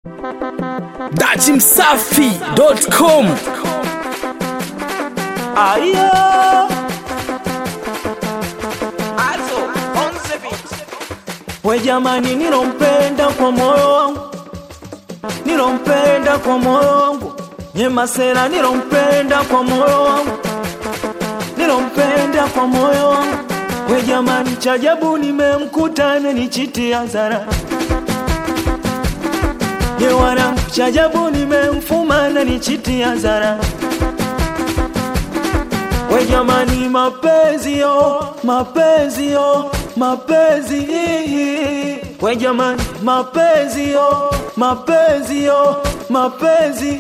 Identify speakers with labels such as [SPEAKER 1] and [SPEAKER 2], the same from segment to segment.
[SPEAKER 1] datimsafi.com
[SPEAKER 2] Ayo. We jamani, nilompenda kwa moyo wangu, nilompenda kwa moyo wangu, Nyemasela nilompenda kwa moyo wangu, nilompenda kwa moyo wangu. We jamani, chajabu nimemkuta nichitia zara Ye wanangu, chajabu nimemfuma nichitia zara We jamani, mapenzi yo, mapenzi yo, mapenzi We jamani, mapenzi yo, mapenzi yo, mapenzi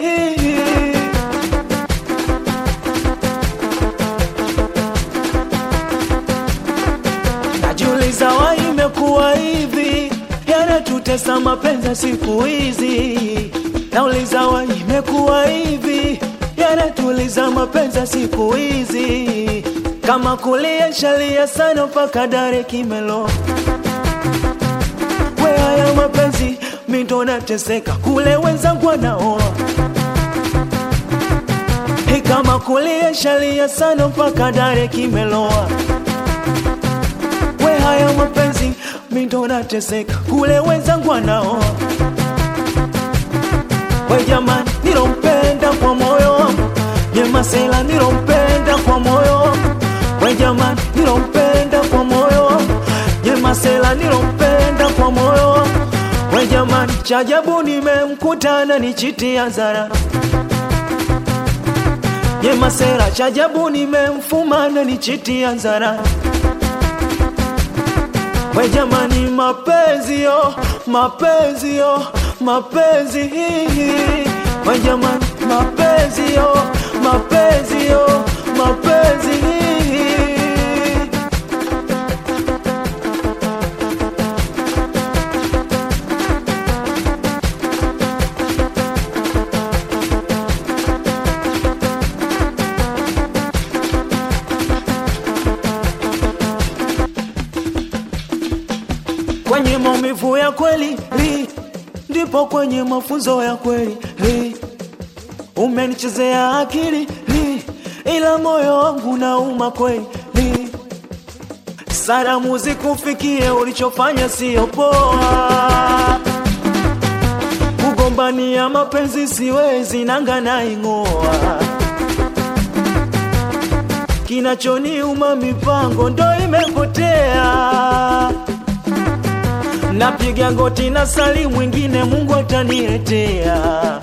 [SPEAKER 2] Najiuliza wa imekuwa hivi, yanatutesa mapenzi siku hizi. Nauliza wa imekuwa hivi, yanatuliza mapenzi siku hizi. Kama kulia shalia sana mpaka dare kimelo. We haya mapenzi mindo nateseka, kule wenzangu wanaoa. Hey, kama kulia shalia sana mpaka dare kimeloa we haya mapenzi mindo nateseka kule wenzangu wanaoa we jamani nilompenda kwa moyo wangu Nyemasela nilompenda kwa moyo wangu we jamani nilompenda kwa moyo wangu Nyemasela nilompenda kwa moyo wangu we jamani chajabu nimemkutana nichitia zara Nyemasela chajabu nimemfumana nichitia zara We jamani, mapenzi yo, mapenzi yo, mapenzi We jamani, mapenzi yo, mapenzi yo, mapenzi Kwenye maumivu ya kweli li, ndipo kwenye mafunzo ya kweli li. Umenichezea akili li, ila moyo wangu nauma kweli li. Salamu zikufikie, ulichofanya sio poa. Kugombania mapenzi siwezi, nanga naing'oa. Kinachoniuma mipango ndo imepotea napiga goti na sali mwingine Mungu ataniletea.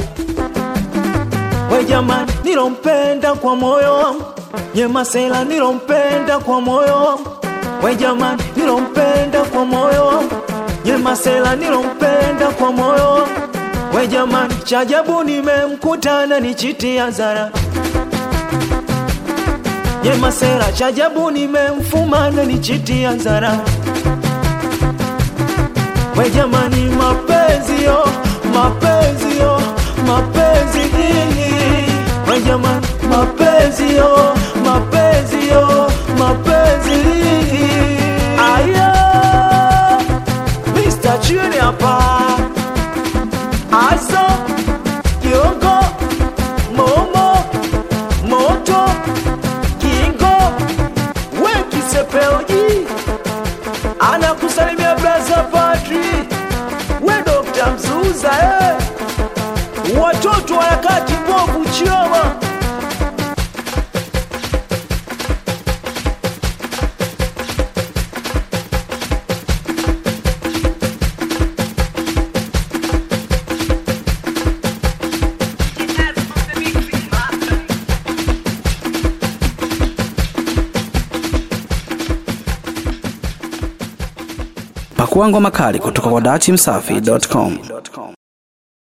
[SPEAKER 2] We jamani, nilompenda kwa moyo wangu, Nyemasela nilompenda kwa moyo wangu. We jamani, nilompenda kwa moyo wangu, Nyemasela nilompenda kwa moyo wangu. We jamani, chajabu nimemkutana nichitia zara Nyemasela, chajabu nimemfumana nichitia zara We jamani, mapenzi yo, mapenzi yo, mapenzi We jamani, mapenzi yo, mapenzi yo, mapenzi Aya, Mr. Chini hapa Azo, Kiongo, Momo, Moto, Kingo, we kisepeoji anakusalimia braza Patri, we Dr. Mzuza eh. Watoto wa harakati mbovu Chioma
[SPEAKER 1] pakua ngoma kali kutoka kwa datimsafi.com